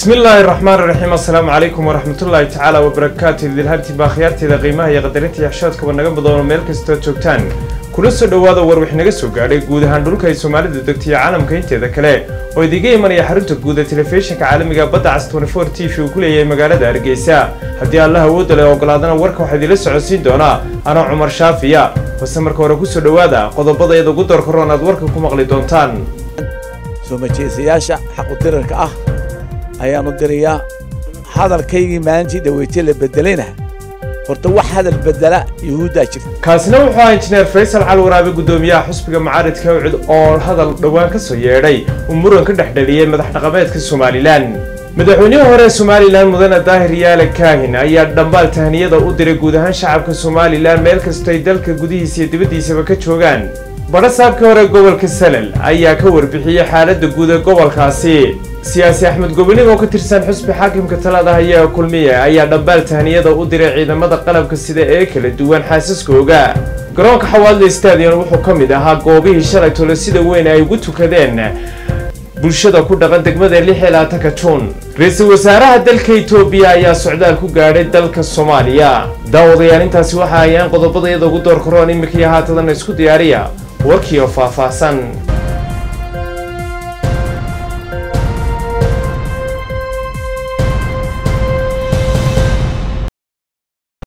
bismi illaahi raxmaan raxiim assalaamu calaykum waraxmatullaahi tacaala wabarakaatu idilhantiba akhyaarteeda qiimaha iyo qadarinta iyo xishoodkaba naga badoono meel kastood joogtaan kula soo dhowaada war wix naga soo gaadhay guud ahaan dhulka ay soomaalidu degto iyo caalamka inteeda kale oo idiga imanaya xarunta guud ee telefishinka caalamiga badda cas tnfor t v uu ku leeyahay magaalada hargeysa haddii allah awoodda leh ogolaadana warka waxaa idila socodsiin doonaa anoo cumar shaafiya base marka hore kusoo dhowaada qodobada iyada ugu door karoon aad warka ku maqli doontaan soo majeesayaasha xaqudirarka ah ayaanu dirayaa hadalkaygii maalintii dhaweytay la bedelayna horta wax hadal bedela yuhuuddaa jirta kaasina wuxuu ahaa injineer faysal cali waraabe guddoomiyaha xusbiga mucaaridka ucid oo hadal dhowaan ka soo yeedhay uu muran ka dhex dhaliyey madax dhaqameedka somalilan madaxweynihii hore somalilan mudane daahir yaale kaahin ayaa dhambaal tahniyada u diray guud ahaan shacabka somalilan meel kastoo ay dalka gudihiisa iyo dibaddiisaba ka joogaan badhasaabkii hore gobolka salel ayaa ka warbixiyey xaaladda guud ee gobolkaasi siyaasi axmed gobonig oo ka tirsan xusbi xaakimka talada haya kulmiye ayaa dhambaal tahniyada u diray ciidamada qalabka sida ee kala duwan xaasaskooga garoonka xawaadle stadion wuxuu ka mid ahaa goobihii shalay tole sida weyn ay ugu tukadeen bulshada ku dhaqan degmada lix iyo labaatanka juun ra-iisul wasaaraha dalka etoobiya ayaa socdaal ku gaadhay dalka soomaaliya daawadayaal intaasi waxa ayaan qodobada iyada ugu door karoon iminkaiyo haatadana isku diyaariya warkii oo faahfaahsan